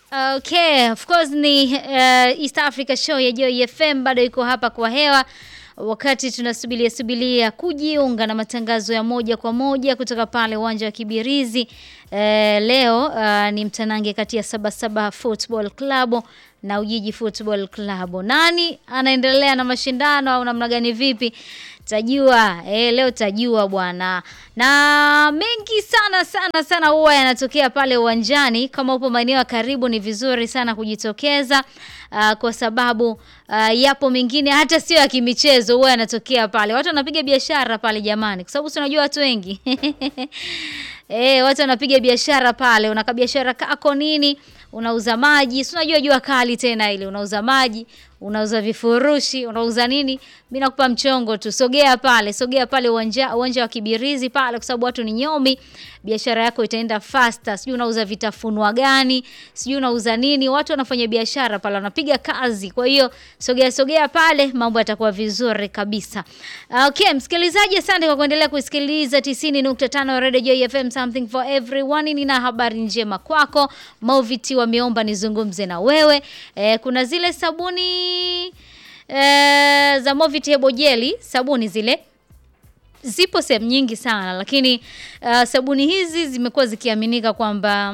Okay, of course ni uh, East Africa show ya Joy FM bado iko hapa kwa hewa wakati tunasubilia subilia kujiunga na matangazo ya moja kwa moja kutoka pale uwanja wa Kibirizi. Eh, leo uh, ni mtanange kati ya Sabasaba Football Club na Ujiji Football Club. Nani anaendelea na mashindano au namna gani vipi? Tajua eh, leo tajua bwana, na mengi sana sana sana huwa yanatokea pale uwanjani. Kama upo maeneo ya karibu, ni vizuri sana kujitokeza uh, kwa sababu uh, yapo mengine hata sio ya kimichezo, huwa yanatokea pale. Watu wanapiga biashara pale jamani, kwa sababu tunajua watu wengi Eh, watu wanapiga biashara pale, unaka biashara kako nini? Unauza maji, si unajua jua kali tena ile, unauza maji, unauza vifurushi, unauza nini? Mimi nakupa mchongo tu. Sogea pale, sogea pale uwanja uwanja wa Kibirizi pale kwa sababu watu ni nyomi. Biashara yako itaenda faster. Sijui unauza vitafunwa gani, sijui unauza nini. Watu wanafanya biashara pale, wanapiga kazi. Kwa hiyo sogea sogea pale, mambo yatakuwa vizuri kabisa. Okay, msikilizaji, asante kwa kuendelea kusikiliza 90.5 Radio Joy FM something for everyone. Nina habari njema kwako. Moviti wameomba nizungumze na wewe. E, kuna zile sabuni e, za Moviti Hebo Jelly, sabuni zile zipo sehemu nyingi sana, lakini uh, sabuni hizi zimekuwa zikiaminika kwamba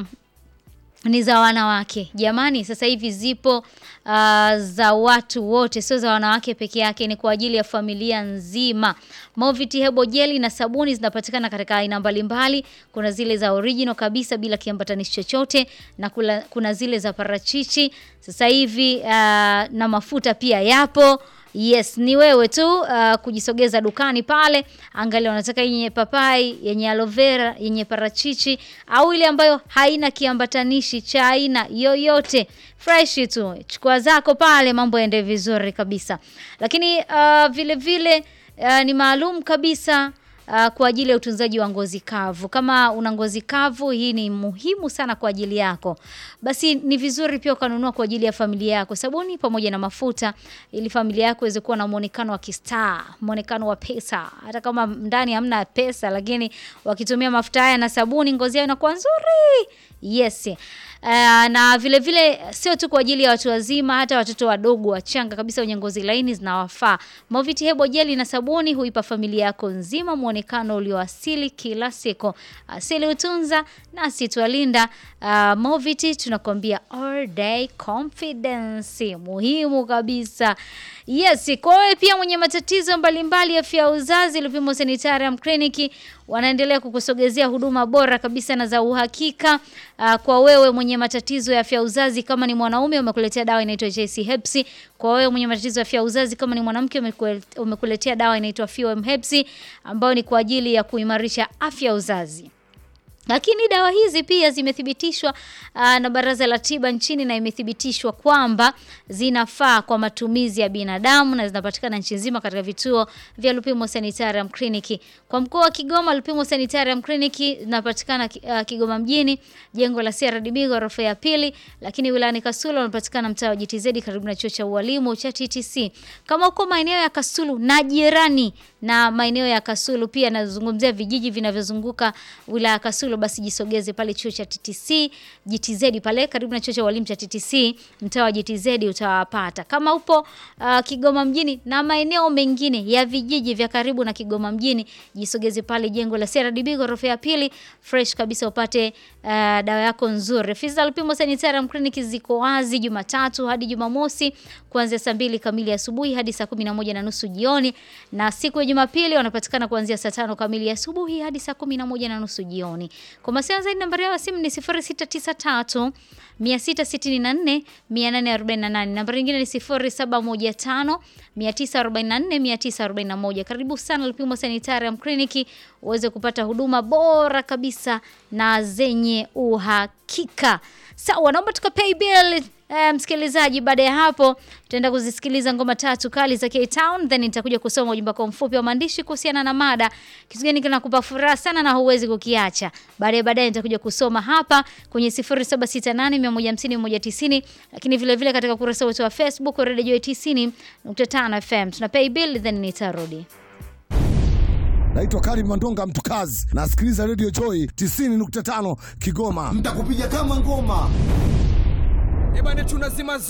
ni za wanawake. Jamani, sasa hivi zipo uh, za watu wote, sio za wanawake peke yake, ni kwa ajili ya familia nzima. Moviti Hebo Jelly na sabuni zinapatikana katika aina mbalimbali. Kuna zile za original kabisa bila kiambatanishi chochote na kula, kuna zile za parachichi sasa hivi uh, na mafuta pia yapo. Yes, ni wewe tu uh, kujisogeza dukani pale, angalia unataka yenye papai, yenye aloe vera, yenye parachichi au ile ambayo haina kiambatanishi cha aina yoyote. Fresh tu. Chukua zako pale mambo yaende vizuri kabisa. Lakini uh, vile vile uh, ni maalum kabisa Uh, kwa ajili ya utunzaji wa ngozi kavu. Kama una ngozi kavu, hii ni muhimu sana kwa ajili yako. Basi ni vizuri pia ukanunua kwa ajili ya familia yako sabuni pamoja na mafuta, ili familia yako iweze kuwa na muonekano wa kistaa, muonekano wa pesa. Hata kama ndani hamna pesa, lakini wakitumia mafuta haya na sabuni, ngozi yao inakuwa nzuri. Yes. Uh, na vile vile sio tu kwa ajili ya watu wazima, hata watoto wadogo wachanga kabisa wenye ngozi laini zinawafaa. Moviti Hebo Jelly na sabuni huipa familia yako nzima muonekano ulioasili kila siku. Asili utunza na situalinda. Uh, Moviti tunakwambia all day confidence, muhimu kabisa. Yes, kwa wewe pia mwenye matatizo mbalimbali ya afya ya uzazi, Lupimo Sanitarium Clinic wanaendelea kukusogezea huduma bora kabisa na za uhakika. Uh, kwa wewe mwenye matatizo ya afya uzazi, kama ni mwanaume umekuletea dawa inaitwa JC Hepsi. Kwa wewe mwenye matatizo ya afya uzazi, kama ni mwanamke umekuletea dawa inaitwa FOM Hepsi ambayo ni kwa ajili ya kuimarisha afya uzazi. Lakini dawa hizi pia zimethibitishwa uh, na Baraza la Tiba nchini na imethibitishwa kwamba zinafaa kwa matumizi ya binadamu na zinapatikana nchi nzima katika vituo vya Lupimo Sanitarium Clinic. Kwa mkoa wa Kigoma, Lupimo Sanitarium Clinic zinapatikana uh, Kigoma mjini, jengo la CRDB ghorofa ya pili, lakini wilayani Kasulu unapatikana mtaa wa GTZ karibu na chuo cha ualimu cha TTC. Kama uko maeneo ya Kasulu na jirani na maeneo ya Kasulu pia nazungumzia vijiji vinavyozunguka wilaya ya Kasulu basi jisogeze pale chuo cha TTC GTZ pale karibu na chuo cha walimu cha TTC mtaa wa GTZ utawapata. Kama upo uh, Kigoma mjini na maeneo mengine ya vijiji vya karibu na Kigoma mjini jisogeze pale jengo la CRDB ghorofa ya pili fresh kabisa upate uh, dawa yako nzuri. Fiza Lupimo Sanitarium Clinic ziko wazi Jumatatu hadi Jumamosi kuanzia saa mbili kamili asubuhi hadi saa kumi na moja na nusu jioni na siku ya Jumapili wanapatikana kuanzia saa tano kamili asubuhi hadi saa kumi na moja na nusu jioni. Kwa mawasiliano zaidi nambari yao ya simu ni 0693 664 848. Nambari nyingine ni 0715 944 941. Karibu sana Lupimo Sanitarium Clinic uweze kupata huduma bora kabisa na zenye uhakika. Sawa, naomba tukapay bill Uh, msikilizaji, baada ya hapo tutaenda kuzisikiliza ngoma tatu kali za K-Town, then nitakuja kusoma ujumbe kwa mfupi wa maandishi kuhusiana na mada, kitu gani kinakupa furaha sana na huwezi kukiacha. Baadaye baadaye nitakuja kusoma hapa kwenye 0768150190, lakini vile vile katika ukurasa wetu wa Facebook Radio Joy 90.5 FM. Tuna pay bill then nitarudi. Naitwa Karim Mandonga Mtukazi, nasikiliza Radio Joy 90.5 Kigoma. Mtakupiga kama ngoma. bane tunazima